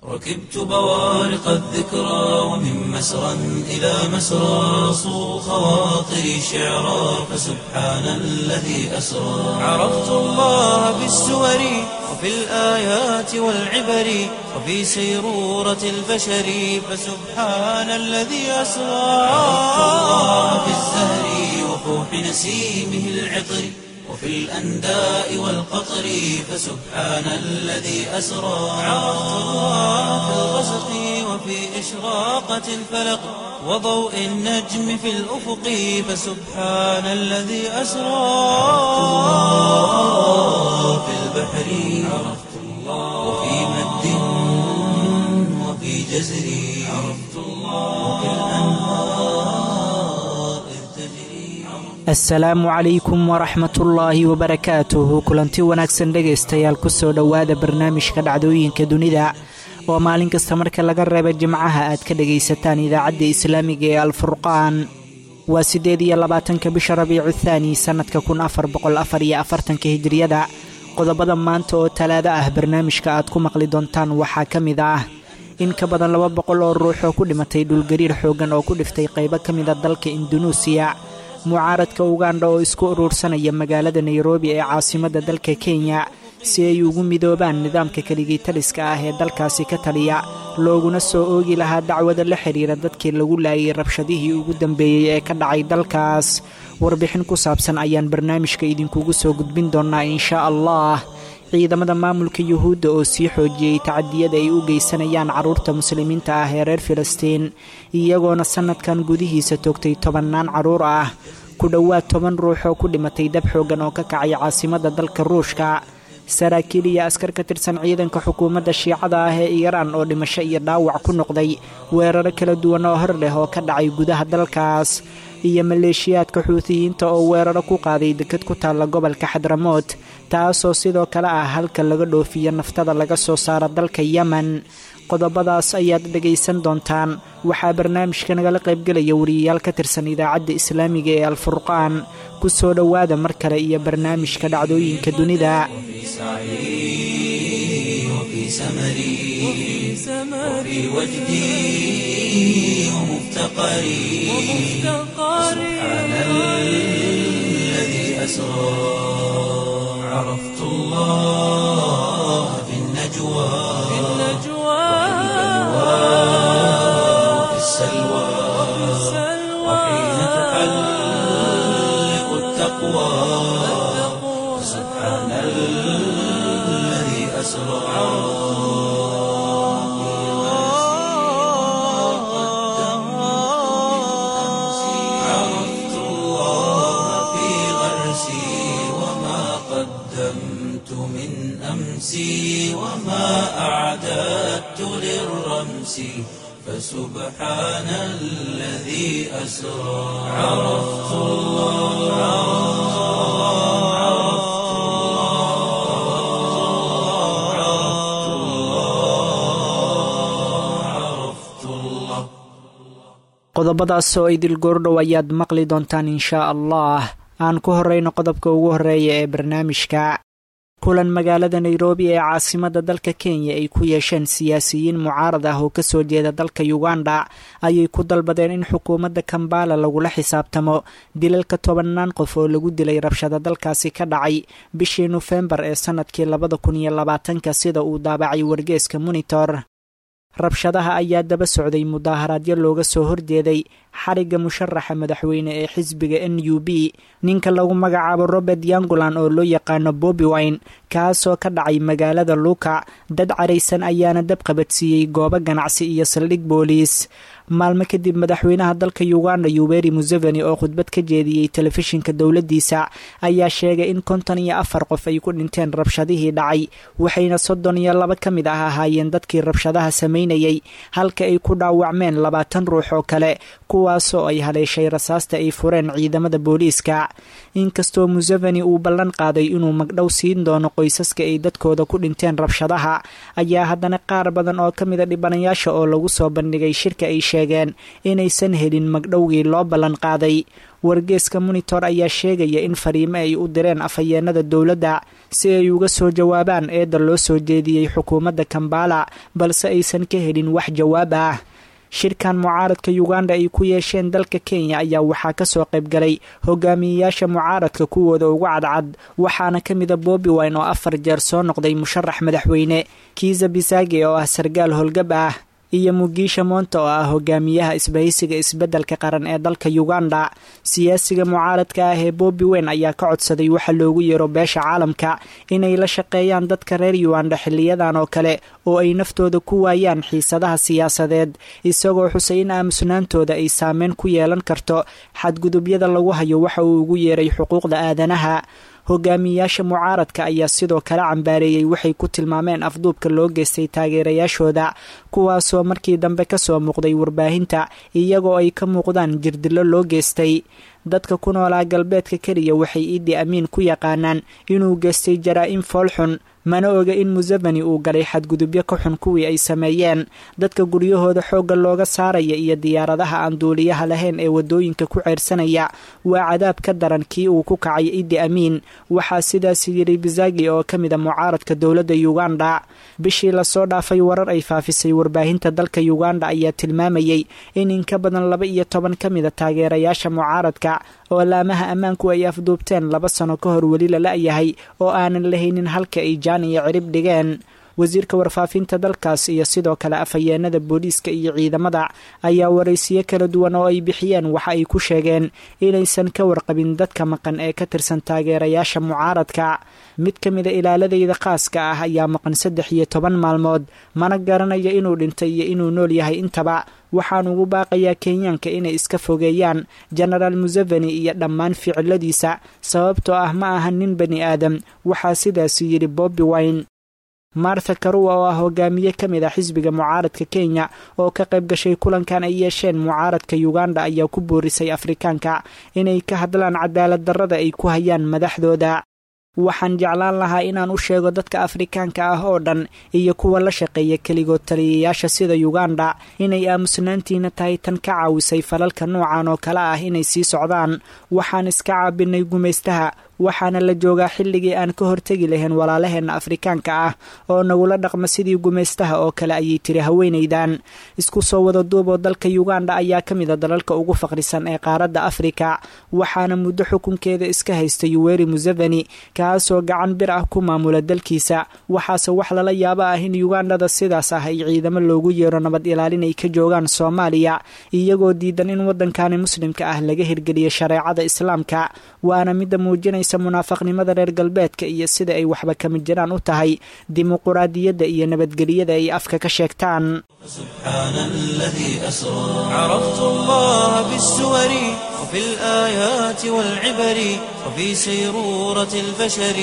ركبت بوارق الذكرى ومن مسرى إلى مسرى صو خواطري شعرا فسبحان الذي أسرى عرفت الله بالسور وفي الآيات والعبر وفي سيرورة البشر فسبحان الذي أسرى عرفت الله بالزهر وفوح نسيمه العطر وفي الأنداء والقطر فسبحان الذي أسرى عرفت الله في الغسق وفي إشراقة الفلق وضوء النجم في الأفق فسبحان الذي أسرى الله في البحر عرفت الله وفي مد وفي جزر عرفت الله وفي الأنهار إذ تجري asalaamu calaykum waraxmatullaahi wabarakaatuhu kulanti wanaagsan dhegaystayaal kusoo dhowaada barnaamijka dhacdooyinka dunida oo maalin kasta marka laga reeba jimcaha aad ka dhegaysataan idaacadda islaamiga ee alfurqaan waa siddeed iyo labaatanka bisha rabiicu thaani sannadka kun afar boqol afar iyo afartanka hijiriyada qodobada maanta oo talaado ah barnaamijka aad ku maqli doontaan waxaa ka mid ah in ka badan laba boqol oo ruux oo ku dhimatay dhulgariir xooggan oo ku dhiftay qaybo ka mida dalka indunuusiya mucaaradka ugandha oo isku uruursanaya magaalada nairobi ee caasimadda dalka kenya si ay ugu midoobaan nidaamka keligii taliska ah ee dalkaasi ka taliya looguna soo oogi lahaa dacwada la xidhiira dadkii lagu laayay rabshadihii ugu dambeeyey ee ka dhacay dalkaas warbixin ku saabsan ayaan barnaamijka idinkugu soo gudbin doonnaa inshaa allah ciidamada maamulka yuhuudda oo sii xoojiyey tacadiyada ay u geysanayaan carruurta muslimiinta ah ee reer filistiin iyagoona sannadkan gudihiisa toogtay tobannaan carruur ah ku dhowaad toban ruux oo ku dhimatay dab xooggan oo ka kacay caasimadda dalka ruushka saraakiil iyo askar ka tirsan ciidanka xukuumadda shiicada ah ee iiraan oo dhimasho iyo dhaawac ku noqday weeraro kala duwan oo hor leh oo ka dhacay gudaha dalkaas iyo maleeshiyaadka xuutiyiinta oo weeraro ku qaaday dekad ku taalla gobolka xadramood taasoo sidoo kale ah halka laga dhoofiyo naftada laga soo saaro dalka yemen qodobadaas ayaad dhegaysan doontaan waxaa barnaamijka nagala qaybgelaya wariyayaal ka tirsan idaacadda islaamiga ee alfurqaan ku soo dhowaada mar kale iyo barnaamijka dhacdooyinka dunida وفي سعي وفي سمري وفي وجدي ومفتقري سبحان الذي أسرى عرفت الله في النجوى وفي السلوى وحين تحلق التقوى سبحان الذي أسرى عرفت الله في غرسي وما قدمت من أمسي وما أعددت للرمس فسبحان الذي أسرى عرفت الله عرفت الله عرفت الله عرفت الله qodobadaas oo idil goordhow ayaad maqli doontaan inshaa allah aan ku horrayno qodobka ugu horreeya ee barnaamijka kulan magaalada nairobi ee caasimadda dalka kenya ay ku yeesheen siyaasiyiin mucaarad ah oo kasoo jeeda dalka uganda ayay ku dalbadeen in xukuumadda kambala lagula xisaabtamo dilalka tobannaan qof oo lagu dilay rabshada dalkaasi ka dhacay bishii nofembar ee sannadkii labada kun iyo labaatanka sida uu daabacay wargeeska monitor rabshadaha ayaa daba socday mudaaharaadyo looga soo horjeeday xarigga musharaxa madaxweyne ee xisbiga n u b ninka lagu magacaabo robert yangulan oo loo yaqaano bobi wine kaasoo ka dhacay magaalada luuka dad caraysan ayaana dab qabadsiiyey goobo ganacsi iyo saldhig booliis maalmo kadib madaxweynaha dalka uganda yoweri museveni oo khudbad ka jeediyey telefishinka dowladdiisa ayaa sheegay in konton iyo afar qof ay ku dhinteen rabshadihii dhacay waxayna soddon iyo laba ka mid ah ahaayeen dadkii rabshadaha samaynayay halka ay ku dhaawacmeen labaatan ruux oo kale kuwaasoo ay haleeshay rasaasta ay fureen ciidamada booliiska inkastoo museveni uu ballan qaaday inuu magdhow siin doono qoysaska ay dadkooda ku dhinteen rabshadaha ayaa haddana qaar badan oo ka mida dhibanayaasha oo lagu soo bandhigay shirka ay sheegeen inaysan helin magdhowgii loo ballan qaaday wargeeska monitor ayaa sheegaya in fariimo ay u direen afhayeenada dowladda si ay uga soo jawaabaan eedda loo soo jeediyey xukuumadda kambala balse aysan ka helin wax jawaab ah shirkan mucaaradka uganda ay ku yeesheen dalka kenya ayaa waxaa kasoo qaybgalay hogaamiyeyaasha mucaaradka kuwooda ugu cadcad waxaana ka mida bobi wine oo afar jeer soo noqday musharax madaxweyne kiisa bisage oo ah sargaal howlgab ah iyo mugiisha moonta oo ah hogaamiyaha isbahaysiga isbeddelka qaran ee dalka uganda siyaasiga mucaaradka ah ee bobi wine ayaa ka codsaday waxa loogu yeero beesha caalamka inay la shaqeeyaan dadka reer uganda xiliyadan oo kale oo ay naftooda ku waayaan xiisadaha siyaasadeed isagoo xusay in aamusnaantooda ay saameyn ku yeelan karto xadgudubyada lagu hayo waxa uu ugu yeeray xuquuqda aadanaha hogaamiyayaasha mucaaradka ayaa sidoo kale cambaareeyey waxay ku tilmaameen afduubka loo geystay taageerayaashooda kuwaasoo markii dambe kasoo muuqday warbaahinta iyagoo ay ka muuqdaan jirdilo loo geystay dadka ku noolaa galbeedka keliya waxay iidi amiin ku yaqaanaan inuu geystay jaraa-im foolxun mana oga in museveni uu galay xadgudubyo ka xun kuwii ay sameeyeen dadka guryahooda xoogga looga saaraya iyo diyaaradaha aan duuliyaha lahayn ee wadooyinka ku ceyrsanaya waa cadaab ka daran kii uu ku kacay idi amiin waxaa sidaas yidhi bizagi oo ka mid a mucaaradka dowladda uganda bishii lasoo dhaafay warar ay faafisay warbaahinta dalka uganda ayaa tilmaamayey in in ka badan laba iyo toban ka mida taageerayaasha mucaaradka oo laamaha ammaanku ay afduubteen laba sano ka hor weli la la-yahay oo aanan lahaynin halka ay jaan iyo cirib dhigeen wasiirka warfaafinta dalkaas iyo sidoo kale afhayeenada booliiska iyo ciidamada ayaa waraysiyo kala duwan oo ay bixiyeen waxa ay ku sheegeen inaysan ka warqabin dadka maqan ee ka tirsan taageerayaasha mucaaradka mid ka mida ilaaladayda khaaska ah ayaa maqan saddex iyo toban maalmood mana garanayo inuu dhintay iyo inuu nool yahay intaba waxaan ugu baaqayaa kenyaanka inay iska fogeeyaan genaraal museveni iyo dhammaan ficiladiisa sababtoo ah ma aha nin bani aadam waxaa sidaasi yidhi bobi wine martha karuwa oo ah hogaamiye ka mid ah xisbiga mucaaradka kenya oo ka qayb gashay kulankan ay yeesheen mucaaradka uganda ayaa ku boorisay afrikaanka inay ka hadlaan cadaalad darrada ay ku hayaan madaxdooda waxaan jeclaan lahaa inaan u sheego dadka afrikaanka ah oo dhan iyo kuwa la shaqeeya keligood taliyayaasha sida uganda inay aamusnaantiina tahay tan ka caawisay falalka noocan oo kale ah inay sii socdaan waxaan iska caabinay gumaystaha waxaana la joogaa xilligii aan ka hortegi lahayn walaalaheenna afrikaanka ah oo nagula dhaqma sidii gumaystaha oo kale ayay tiri haweenaydan isku soo wada duub oo dalka uganda ayaa ka mid a dalalka ugu faqrisan ee qaaradda afrika waxaana muddo xukunkeeda iska haysta yuweri museveni kaasoo gacan bir ah ku maamula dalkiisa waxaase wax lala yaabo ah in ugandada sidaas ah ay ciidamo loogu yeero nabad ilaalin ay ka joogaan soomaaliya iyagoo diidan in waddankani muslimka ah laga hirgeliyo shareecada islaamka waana midda muujinaysa munaafaqnimada reer galbeedka iyo sida ay waxba kama jiraan u tahay dimuquraadiyadda iyo nabadgelyada ay afka ka sheegtaan سبحان الذي أسرى عرفت الله بالسور وفي الآيات والعبر وفي سيرورة البشر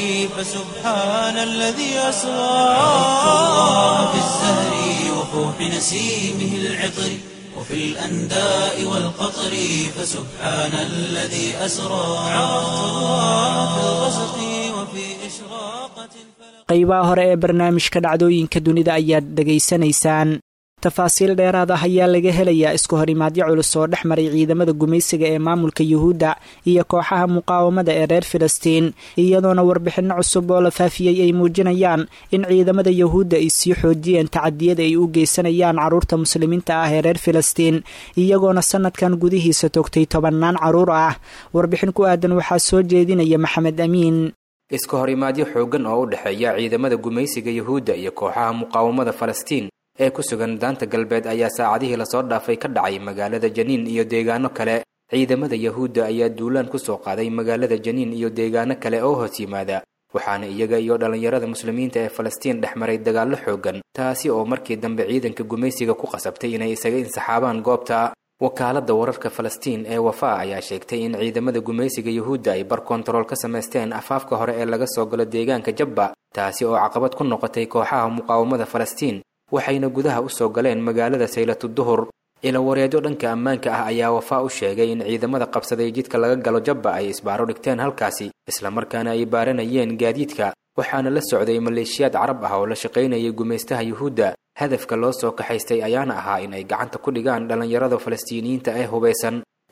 فسبحان الذي أسرى عرفت الله بالزهر وفوح نسيمه العطر وفي الأنداء والقطر فسبحان الذي أسرى عرفت الله في الغسق وفي إشراقة الفلق qaybaha hore ee barnaamijka dhacdooyinka dunida ayaad dhegaysanaysaan tafaasiil dheeraad ah ayaa laga helayaa isku horimaadyo culus oo dhex maray ciidamada gumaysiga ee maamulka yuhuudda iyo kooxaha muqaawamada ee reer filistiin iyadoona warbixinno cusub oo la faafiyey ay muujinayaan in ciidamada yuhuudda ay sii xoojiyeen tacadiyada ay u geysanayaan carruurta muslimiinta ah ee reer filistiin iyagoona sanadkan gudihiisa togtay tobannaan carruur ah warbixin ku aadan waxaa soo jeedinaya maxamed amiin iska hor imaadyo xooggan oo u dhexeeya ciidamada gumaysiga yuhuudda iyo kooxaha muqaawamada falastiin ee ku sugan daanta galbeed ayaa saacadihii lasoo dhaafay ka dhacay magaalada janiin iyo deegaano kale ciidamada yuhuudda ayaa duulaan ku soo qaaday magaalada janiin iyo deegaano kale oo hoos yimaada waxaana iyaga iyo dhallinyarada muslimiinta ee falastiin dhex maray dagaallo xooggan taasi oo markii dambe ciidanka gumaysiga ku qasabtay inay isaga insaxaabaan goobta wakaaladda wararka falastiin ee wafa ayaa sheegtay in ciidamada gumaysiga yuhuudda ay bar kontarool ka samaysteen afaafka hore ee laga soo galo deegaanka jabba taasi oo caqabad ku noqotay kooxaha muqaawamada falastiin waxayna gudaha u soo galeen magaalada saylatu duhur ilawareedyo dhanka ammaanka ah ayaa wafaa u sheegay in ciidamada qabsaday jidka laga galo jabba ay isbaaro dhigteen halkaasi islamarkaana ay baaranayeen gaadiidka waxaana la socday maleeshiyaad carab ah oo la shaqaynayay gumaystaha yuhuudda hadafka loo soo kaxaystay ayaana ahaa in ay gacanta ku dhigaan dhallinyarada falastiiniyiinta ee hubaysan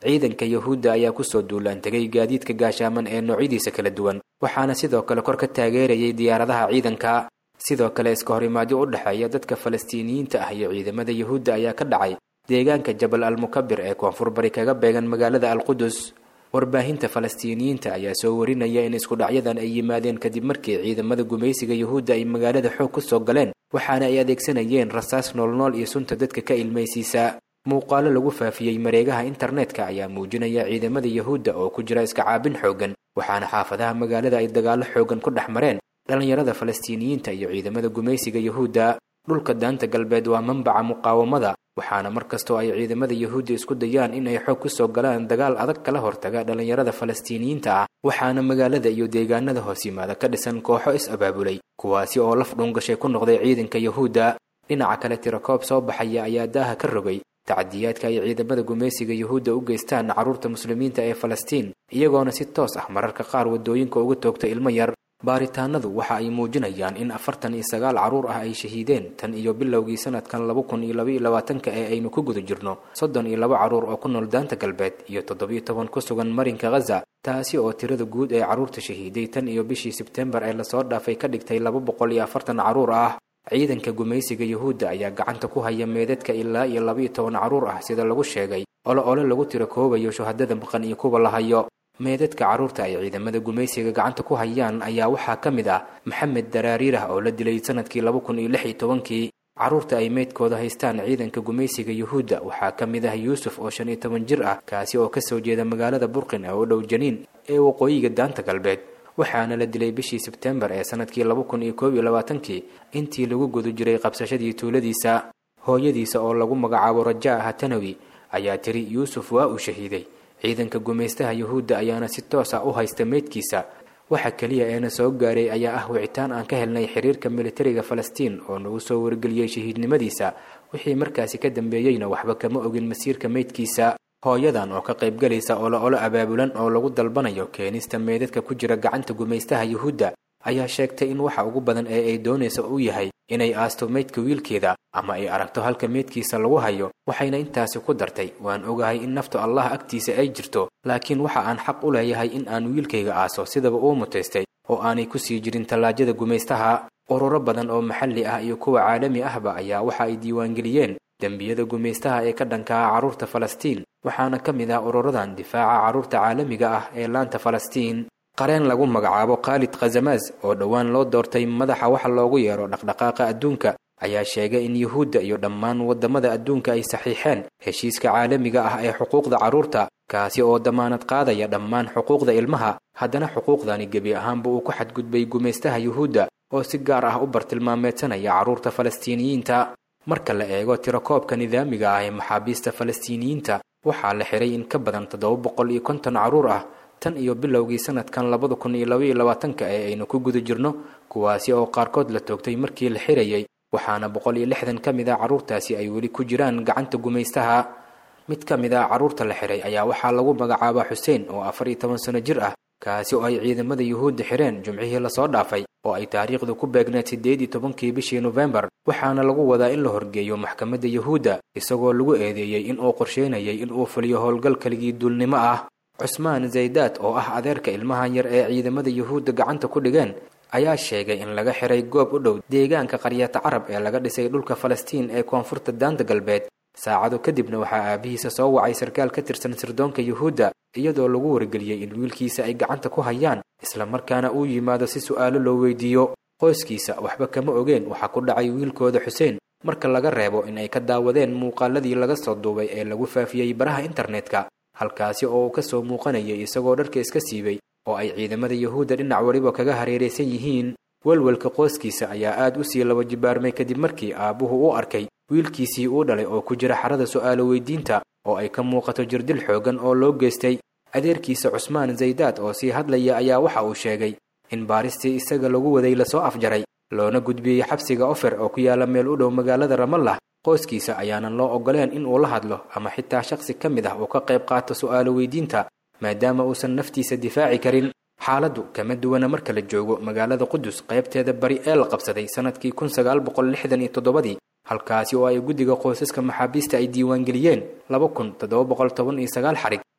ciidanka yahuudda ayaa kusoo duulaan tegay gaadiidka gaashaaman ee noocyadiisa kala duwan waxaana sidoo kale kor ka taageerayay diyaaradaha ciidanka sidoo kale iska horimaadyo u dhexeeya dadka falastiiniyiinta ah iyo ciidamada yahuudda ayaa ka dhacay deegaanka jabal almukabir ee koonfur bari kaga beegan magaalada alqudus warbaahinta falastiiniyiinta ayaa soo warinaya in isku dhacyadan ay yimaadeen kadib markii ciidamada gumaysiga yahuudda ay magaalada xoog ku soo galeen waxaana ay adeegsanayeen rasaas noolnool iyo sunta dadka ka ilmaysiisa muuqaalo lagu faafiyey mareegaha internetka ayaa muujinaya ciidamada yahuudda oo ku jira iska caabin xooggan waxaana xaafadaha magaalada ay dagaallo xooggan ku dhex mareen dhallinyarada falastiiniyiinta iyo ciidamada gumaysiga yahuudda dhulka daanta galbeed waa manbaca muqaawamada waxaana mar kastoo ay ciidamada yahuudda isku dayaan in ay xoog ku soo galaan dagaal adag kala hortaga dhallinyarada falastiiniyiinta ah waxaana magaalada iyo deegaanada hoos yimaada ka dhisan kooxo is-abaabulay kuwaasi oo laf dhungashay ku noqday ciidanka yahuudda dhinaca kale tirakoob soo baxaya ayaa daaha ka rogay tacadiyaadka ay ciidamada gumaysiga yahuudda u geystaan carruurta muslimiinta ee falastiin iyagoona si toos ah mararka qaar waddooyinka uga toogta ilmo yar baaritaanadu waxa ay muujinayaan in afartan iyo sagaal carruur ah ay shahiideen tan iyo bilowgii sanadkan laba kun iyo labaiyo labaatanka ee aynu ku guda jirno soddon iyo laba carruur oo ku nool daanta galbeed iyo toddobiyo toban ku sugan marinka ghaza taasi oo tirada guud ee carruurta shahiiday tan iyo bishii sebtembar ee lasoo dhaafay ka dhigtay laba boqol iyo afartan carruur ah ciidanka gumaysiga yahuudda ayaa gacanta ku haya meedadka ilaa iyo labaiyo toban carruur ah sida lagu sheegay olo ole lagu tiro koobayo shuhadada maqan iyo kuwa la hayo meedadka carruurta ay ciidamada gumaysiga gacanta ku hayaan ayaa waxaa ka mid ah maxamed daraariirah oo la dilay sanadkii laba kun iyo lix iyo tobankii carruurta ay meydkooda haystaan ciidanka gumaysiga yuhuudda waxaa ka mid ah yuusuf oo shan iyo toban jir ah kaasi oo kasoo jeeda magaalada burqin ee u dhow janiin ee waqooyiga daanta galbeed waxaana la dilay bishii sebtembar ee sanadkii laba kun iyo koob iyo labaatankii intii lagu guda jiray qabsashadii tuuladiisa hooyadiisa oo lagu magacaabo rajaa hatanawi ayaa tiri yuusuf waa uu shahiiday ciidanka gumaystaha yuhuudda ayaana si toos ah u haysta meydkiisa waxa keliya eena soo gaaray ayaa ah wicitaan aan ka helnay xiriirka militariga falastiin oo nagu soo wargeliyey shahiidnimadiisa wixii markaasi ka dambeeyeyna waxba kama ogin masiirka meydkiisa hooyadan oo ka qaybgalaysa olo olo abaabulan oo lagu dalbanayo keenista meydadka ku jira gacanta gumaystaha yuhuudda ayaa sheegtay in waxa ugu badan ee ay doonaysa uu yahay inay aasto meydka wiilkeeda ama ay aragto halka meydkiisa lagu hayo waxayna intaasi ku dartay waan ogahay in naftu allah agtiisa ay jirto laakiin waxa aan xaq u leeyahay in aan wiilkayga aaso sidaba uu mutaystay oo aanay ku sii jirin tallaajada gumaystaha ururo badan oo maxalli ah iyo kuwa caalami ahba ayaa waxa ay diiwaangeliyeen dembiyada gumaystaha ee ka dhanka ah carruurta falastiin waxaana ka mid ah ururadan difaaca carruurta caalamiga ah ee laanta falastiin qareen lagu magacaabo khaalid khazamaas oo dhowaan loo doortay madaxa waxa loogu yeero dhaqdhaqaaqa adduunka ayaa sheegay in yuhuudda iyo dhammaan waddamada adduunka ay saxiixeen heshiiska caalamiga ah ee xuquuqda carruurta kaasi oo damaanad qaadaya dhammaan xuquuqda ilmaha haddana xuquuqdani gebi ahaanba uu ku xadgudbay gumaystaha yuhuudda oo si gaar ah u bartilmaameedsanaya carruurta falastiiniyiinta marka la eego tirakoobka nidaamiga ah ee maxaabiista falastiiniyiinta waxaa la xiray in ka badan toddoba boqol iyo konton carruur ah tan iyo bilowgii sanadkan labada kun iyo labaiyo labaatanka ee aynu ku guda jirno kuwaasi oo qaarkood la toogtay markii la xirayay waxaana boqol iyo lixdan ka mid ah carruurtaasi ay weli ku jiraan gacanta gumaystaha mid ka mid ah carruurta la xiray ayaa waxaa lagu magacaabaa xuseen oo afar iyo toban sano jir ah kaasi oo ay ciidamada yuhuudda xireen jumcihii lasoo dhaafay oo ay taariikhdu ku beegneed siddeed iyo tobankii bishii nofembar waxaana lagu wadaa in la horgeeyo maxkamadda yuhuudda isagoo lagu eedeeyey in uu qorsheynayay in uu fuliyo howlgal keligii duulnimo ah cusmaan zaydaad oo ah adeerka ilmahan yar ee ciidamada yuhuudda gacanta ku dhigeen ayaa sheegay in laga xiray goob u dhow deegaanka qaryata carab ee laga dhisay dhulka falastiin ee koonfurta daanta galbeed saacado kadibna waxaa aabihiisa soo wacay sarkaal ka tirsan sirdoonka yuhuudda iyadoo lagu wargeliyey in wiilkiisa ay gacanta ku hayaan islamarkaana uu yimaado si su'aalo loo weydiiyo qoyskiisa waxba kama ogeen waxaa ku dhacay wiilkooda xuseen marka laga reebo in ay ka daawadeen muuqaaladii laga soo duubay ee lagu faafiyey baraha internetka halkaasi oo uu ka soo muuqanayay isagoo dharka iska siibay oo ay ciidamada yuhuudda dhinac weliba kaga hareeraysan yihiin welwelka qoyskiisa ayaa aad u sii laba jibaarmay kadib markii aabbuhu u arkay wiilkiisii uu dhalay oo ku jira xarada su'aalo weydiinta oo ay ka muuqato jirdil xooggan oo loo geystay adeerkiisa cusmaan zaydaad oo sii hadlaya ayaa waxa uu sheegay in baaristii isaga lagu waday lasoo afjaray loona gudbiyey xabsiga ofer oo ku yaala meel u dhow magaalada ramallah qoyskiisa ayaanan loo ogoleen in uu la hadlo ama xitaa shakhsi ka mid ah uu ka qayb qaato su'aalo weydiinta maadaama uusan naftiisa difaaci karin xaaladdu kama duwana marka la joogo magaalada qudus qaybteeda bari ee la qabsaday sannadkii kun sagaal boqol lixdan iyo toddobadii halkaasi oo ay guddiga qoysaska maxaabiista ay diiwaangeliyeen laba kun toddoba boqol toban iyo sagaal xarig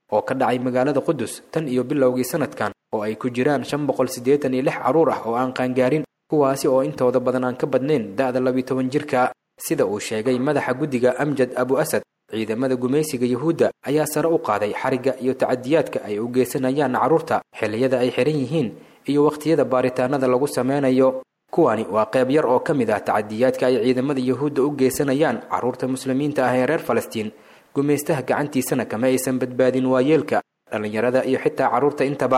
oo ka dhacay magaalada qudus tan iyo bilowgii sanadkan oo ay ku jiraan shan boqol siddeetan iyo lix carruur ah oo aan qaangaarin kuwaasi oo intooda badan aan ka badnayn da'da labiyo toban jirka sida uu sheegay madaxa guddiga amjad abu asad ciidamada gumaysiga yuhuudda ayaa sare u qaaday xarigga iyo tacadiyaadka ay u geysanayaan carruurta xilliyada ay xihan yihiin iyo wakhtiyada baaritaanada lagu sameynayo kuwani waa qayb yar oo ka mid ah tacadiyaadka ay ciidamada yuhuudda u geysanayaan carruurta muslimiinta ah ee reer falastiin gumaystaha gacantiisana kama aysan badbaadin waayeelka dhallinyarada iyo xitaa carruurta intaba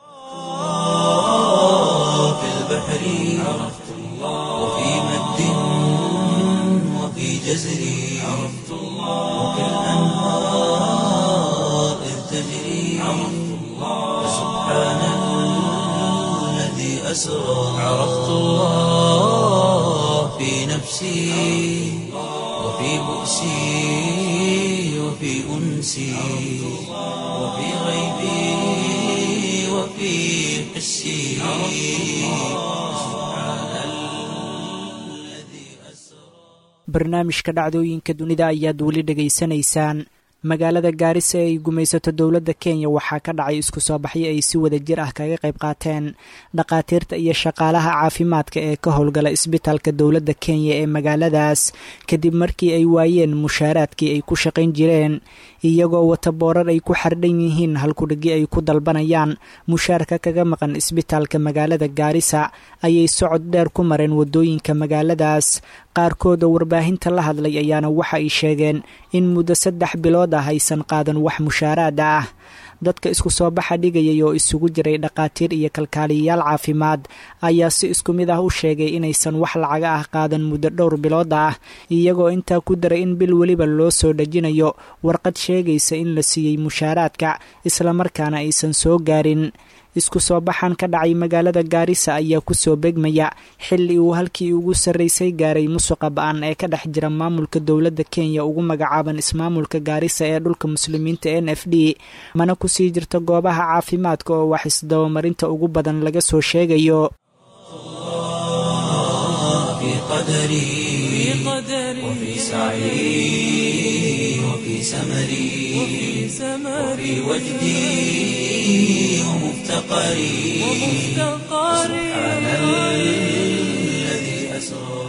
في البحر عرفت الله وفي مد وفي جزر عرفت الله وفي الأنهار إذ تجري عرفت الله فسبحان الذي أسرى عرفت الله في نفسي وفي بؤسي وفي أنسي وفي غيبي وفي حسي barnaamijka dhacdooyinka dunida ayaad weli dhegaysanaysaan magaalada gaarisa ee ay gumaysato dowladda kenya waxaa ka dhacay isku soo baxyo ay si wada jir ah kaga qayb qaateen dhakhaatiirta iyo shaqaalaha caafimaadka ee ka howlgala isbitaalka dowladda kenya ee magaaladaas kadib markii ay waayeen mushaaraadkii ay ku shaqayn jireen iyagoo wata boorar ay ku xardhan yihiin halkudhigi ay ku dalbanayaan mushaarka kaga maqan isbitaalka magaalada gaarisa ayay socod dheer ku mareen waddooyinka magaaladaas qaarkood oo warbaahinta la hadlay ayaana waxa ay sheegeen in muddo saddex bilood ah aysan qaadan wax mushaaraada ah dadka isku soo baxa dhigayay oo isugu jiray dhakhaatiir iyo kalkaaliyayaal caafimaad ayaa si isku mid ah u sheegay inaysan wax lacaga ah qaadan muddo dhowr bilood ah iyagoo intaa ku daray in bil weliba loo soo dhejinayo warqad sheegaysa in la siiyey mushaaraadka islamarkaana aysan soo gaarin isku soo baxan ka dhacay magaalada gaarisa ayaa kusoo begmaya xilli uu halkii ugu sarraysay gaaray musuqa ba-an ee ka dhex jira maamulka dowladda kenya ugu magacaaban ismaamulka gaarisa ee dhulka muslimiinta n f d mana kusii jirta goobaha caafimaadka oo wax isdabamarinta ugu badan laga soo sheegayo في قدري وفي سعي وفي سمري وفي وجدي ومفتقري سبحان الذي أسرى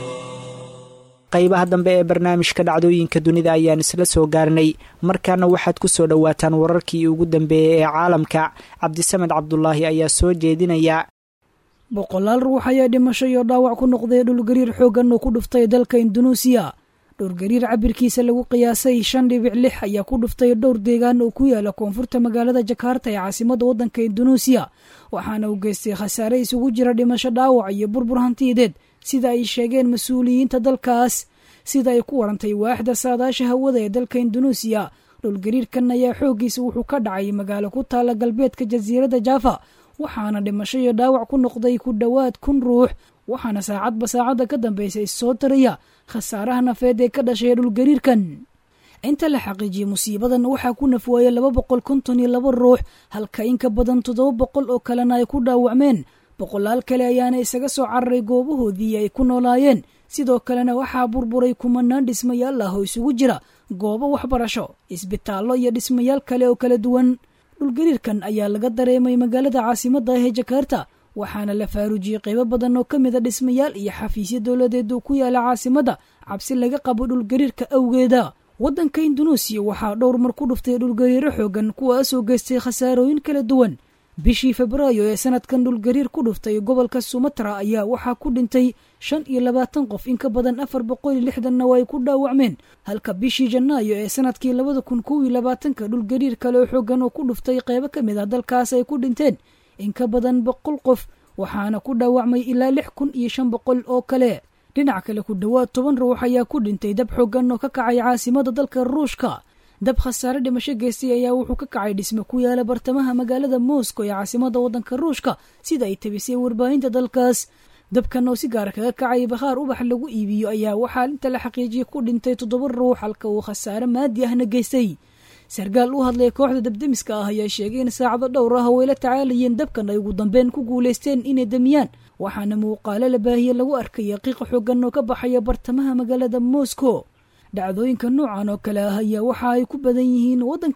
qaybaha dambe ee barnaamijka dhacdooyinka dunida ayaan isla soo gaarnay markaana waxaad ku soo dhowaataan wararkii ugu dambeeyey ee caalamka cabdisamed cabdulaahi ayaa soo jeedinaya boqolaal ruux ayaa dhimasho iyo dhaawac ku noqday dhulgariir xooggan oo ku dhuftay dalka indunuusiya dhulgariir cabirkiisa lagu qiyaasay shan dhibic lix ayaa ku dhuftay dhowr deegaan oo ku yaala koonfurta magaalada jakarta ee caasimada waddanka indunuusiya waxaana uu geystay khasaare isugu jira dhimasho dhaawac iyo burbur hantiyadeed sida ay sheegeen mas-uuliyiinta dalkaas sida ay ku warantay waaxda saadaasha hawada ee dalka indunuusiya dhulgariirkan ayaa xooggiisa wuxuu ka dhacay magaalo ku taala galbeedka jasiiradda jaafa waxaana dhimasho iyo dhaawac ku noqday ku dhowaad kun ruux waxaana saacadba saacadda ka dambaysa issoo taraya khasaaraha nafeed ee ka dhashay dhulgariirkan inta la xaqiijiyey musiibadan waxaa ku nafwaayay laba boqol konton iyo laba ruux halka in ka badan toddoba boqol oo kalena ay ku dhaawacmeen boqolaal kale ayaana isaga soo cararay goobahoodii ay ku noolaayeen sidoo kalena waxaa burburay kumanaan dhismayaal ah oo isugu jira goobo waxbarasho isbitaallo iyo dhismayaal kale oo kala duwan dhulgariirkan ayaa laga dareemay magaalada caasimadda ah ee jakarta waxaana la faaruujiyey qaybo badan oo ka mid a dhismayaal iyo xafiisyo dowladeed oo ku yaala caasimadda cabsi laga qabo dhulgariirka awgeeda waddanka indunuusiya waxaa dhowr mar ku dhuftay dhulgariiro xoogan kuwaasoo geystay khasaarooyin kala duwan bishii febraayo ee sanadkan dhulgariir ku dhuftay gobolka sumatra ayaa waxaa ku dhintay shan iyo labaatan qof in ka badan afar boqol iyo lixdanna waa ay ku dhaawacmeen halka bishii janaayo ee sanadkii labada kun kow iyo labaatanka dhulgariir kale oo xoogan oo ku dhuftay qeybo ka mid ah dalkaas ay ku dhinteen in ka badan boqol qof waxaana ku dhaawacmay ilaa lix kun iyo shan boqol oo kale dhinac kale ku dhowaad toban ruux ayaa ku dhintay dab xoogan oo ka kacay caasimada dalka ruushka dab khasaare dhimasho geystay ayaa wuxuu ka kacay dhisme ku yaala bartamaha magaalada moscow ee caasimada waddanka ruushka sida ay tabisay warbaahinta dalkaas dabkan oo si gaara kaga kacay bakhaar ubax lagu iibiyo ayaa waxaa inta la xaqiijiyay ku dhintay toddoba ruux halka uu khasaare maadi ahna geystay sarkaal u hadlaya kooxda dabdemiska ah ayaa sheegay in saacado dhowr ah oo ay la tacaalayeen dabkan ay ugu dambeyn ku guulaysteen inay demiyaan waxaana muuqaalo la baahiye lagu arkaya qiiqa xoogan oo ka baxaya bartamaha magaalada moscow dhacdooyinka noocan oo kale ah ayaa waxa ay ku badan yihiin waddankan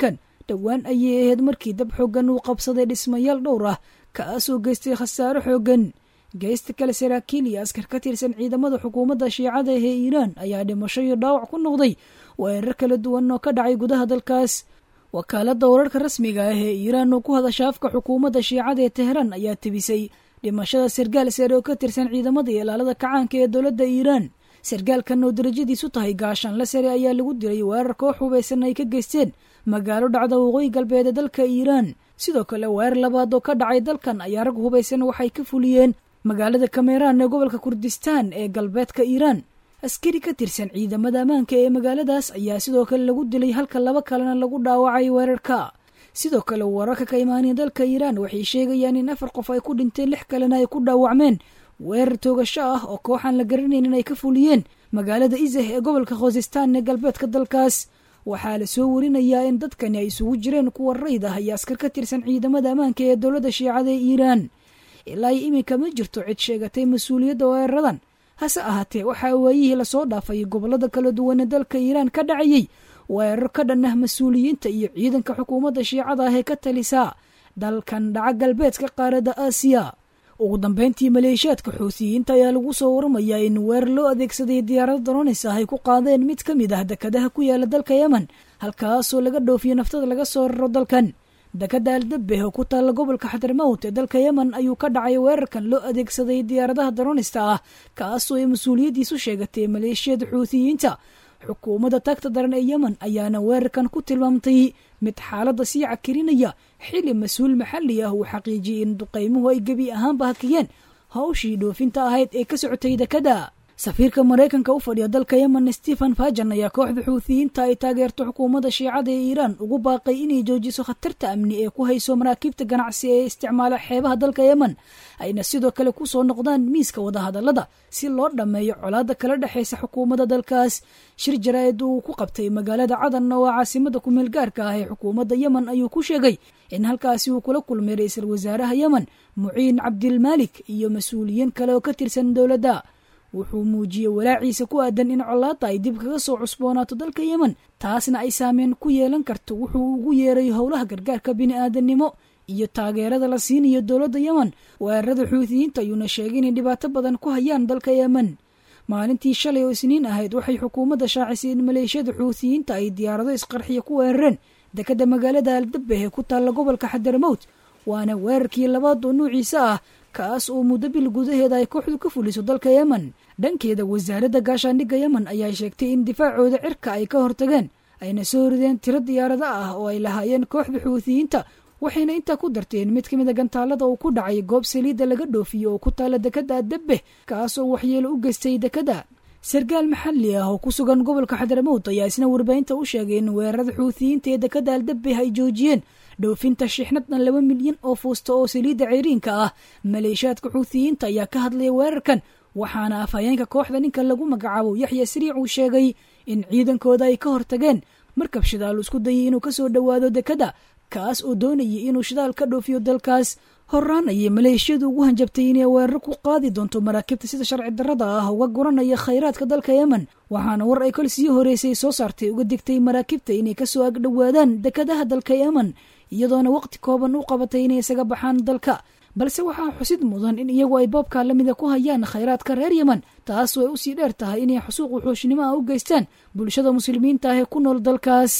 dhowaan ayay ahayd markii dab xooggan uu qabsaday dhismayaal dhowr ah kaasoo geystay khasaaro xooggan geysta kale saraakiil iyo askar ka tirsan ciidamada xukuumadda shiicada ee iiraan ayaa dhimasho iyo dhaawac ku noqday weerar kala duwan oo ka dhacay gudaha dalkaas wakaaladda wararka rasmiga ah ee iiraan oo ku hadasha afka xukuumadda shiicada ee teheraan ayaa tebisay dhimashada sargaal sare oo ka tirsan ciidamada iyo ilaalada kacaanka ee dowladda iiraan sargaalkan oo darajadiisu tahay gaashaanla sare ayaa lagu dilay weerar koox hubaysan ay ka geysteen magaalo dhacda waqooyi galbeed ee dalka iiraan sidoo kale weerar labaad oo ka dhacay dalkan ayaa rag hubaysan waxay ka fuliyeen magaalada kameraan ee gobolka kurdistaan ee galbeedka iiraan askari ka tirsan ciidamada ammaanka ee magaaladaas ayaa sidoo kale lagu dilay halka laba kalena lagu dhaawacay weerarka sidoo kale wararka ka imaanaya dalka iiraan waxay sheegayaan in afar qof ay ku dhinteen lix kalena ay ku dhaawacmeen weerar toogasho ah oo kooxaan la garanayn in ay ka fuliyeen magaalada isah ee gobolka khosistaan ee galbeedka dalkaas waxaa la soo warinayaa in dadkani ay isugu jireen kuwa rayd ah iyo askar ka tirsan ciidamada ammaanka ee dowladda shiicada ee iiraan ilaa iminka ma jirto cid sheegatay mas-uuliyadda weeraradan hase ahaatee waxaa waayihii lasoo dhaafay gobolada kala duwan ee dalka iiraan ka dhacayey weerar ka dhan ah mas-uuliyiinta iyo ciidanka xukuumadda shiicada ah ee ka talisaa dalkan dhaca galbeedka qaaradda aasiya ugu dambeyntii maleeshiyaadka xuutiyiinta ayaa lagu soo waramayaa in weerar loo adeegsaday diyaarado daronis ah ay ku qaadeen mid ka mid ah dekadaha ku yaala dalka yemen halkaasoo laga dhoofiyo naftada laga soo raro dalkan dekada aldabeh oo ku taalla gobolka xadarmowt ee dalka yemen ayuu ka dhacay weerarkan loo adeegsaday diyaaradaha daronista ah kaasoo ay mas-uuliyaddiisu sheegatay maleeshiyada xuutiyiinta xukuumadda tagta daran ee yemen ayaana weerarkan ku tilmaamtay mid xaaladda sii cakirinaya xili mas-uul maxalli ah uu xaqiijiyey in duqaymuhu ay gebi ahaanba hakiyeen hawshii dhoofinta ahayd ee ka socotay dekada safiirka maraykanka u fadhiya dalka yemen stephen fajan ayaa kooxda xuutiyiinta ay taageerto xukuumadda shiicada ee iiraan ugu baaqay inay joojiso khatarta amni ee ku hayso maraakiibta ganacsi ee isticmaala xeebaha dalka yemen ayna sidoo kale ku soo noqdaan miiska wadahadallada si loo dhammeeyo colaadda kala dhexaysa xukuumadda dalkaas shir jaraa'id uu ku qabtay magaalada cadan oo ah caasimada kumeel gaarka ah ee xukuumadda yemen ayuu ku sheegay in halkaasi uu kula kulmay ra-iisul wasaaraha yemen muciin cabdilmaalik iyo mas-uuliyiin kale oo ka tirsan dowladda wuxuu muujiyey walaaciisa ku aadan in colaadda ay dib kaga soo cusboonaato dalka yemen taasna ay saameyn ku yeelan karto wuxuu ugu yeeray howlaha gargaarka bini-aadannimo iyo taageerada la siinayo dowladda yemen weerarada xuutiyiinta ayuuna sheegay inay dhibaato badan ku hayaan dalka yemen maalintii shalay oo isniin ahayd waxay xukuumadda shaacisay in maleeshiyada xuutiyiinta ay diyaarado isqarxiya ku weerareen dekadda magaalada aldabeh ee ku taalla gobolka xadarmowt waana weerarkii labaad oo nuuciisa ah kaas oo muddo bil gudaheeda ay kooxdu ka fuliso dalka yemen dhankeeda wasaaradda gaashaandhigga yemen ayaa sheegtay in difaacooda cirka ay ka hortageen ayna soo rideen tiro diyaarado ah oo ay lahaayeen kooxda xuutiyiinta waxayna intaa ku darteen mid ka mid a gantaalada uu ku dhacay goob saliidda laga dhoofiyo oo ku taalla dekadda adabeh kaas oo waxyeelo u geystay dekadda sarkaal maxalli ah oo ku sugan gobolka xadaramowd ayaa isna warbaahinta u sheegay in weerarada xuutiyiinta ee dekadda aldabeh ay joojiyeen dhoofinta shixnaddan laba milyan oo fuusta oo saliidda ceyriinka ah maleeshiyaadka xuutiyiinta ayaa ka hadlaya weerarkan waxaana afhayeenka kooxda ninka lagu magacaabo yaxya sariic uu sheegay in ciidankooda ay ka hortageen markab shidaal isku dayay inuu kasoo dhowaado dekadda kaas oo doonayay inuu shidaal ka dhoofiyo dalkaas horaan ayay maleeshiyadu ugu hanjabtay inay weeraro ku qaadi doonto maraakiibta sida sharci darrada ah uga guranaya khayraadka dalka yemen waxaana war ay kol sii horeysay soo saartay uga digtay maraakiibta inay kasoo agdhowaadaan dekadaha dalka yemen iyadoona waqti kooban u qabatay inay isaga baxaan dalka balse waxaa xusid mudan in iyagu ay boobkaa lamida ku hayaan khayraadka reer yemen taas way usii dheer tahay inay xusuuq wuxuushnimo ah u geystaan bulshada muslimiinta ah ee ku nool dalkaas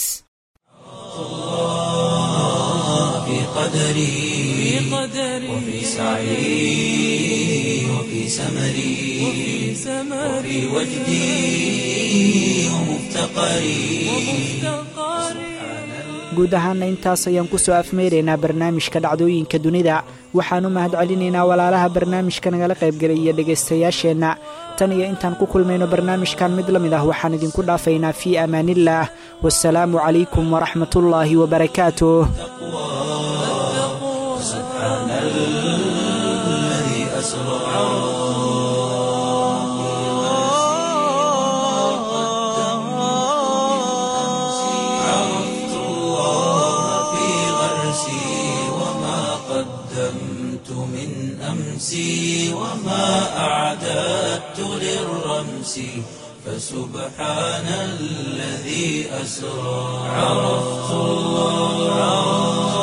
في قدري وفي سعي وفي سمري وفي وجدي ومفتقري guud ahaana intaas ayaan ku soo afmeyraynaa barnaamijka dhacdooyinka dunida waxaan u mahad celinaynaa walaalaha barnaamijka nagala qaybgelay iyo dhegaystayaasheenna tan iyo intaan ku kulmayno barnaamijkan mid la mid ah waxaan idinku dhaafaynaa fii amaaniillaah wasalaamu calaykum waraxmatullaahi wabarakaatuh سبحان الذي أسرى عرفت الله في غرسي وما قدمت من أمسي وما أعددت للرمس فسبحان الذي الذي أسرى عرفت الله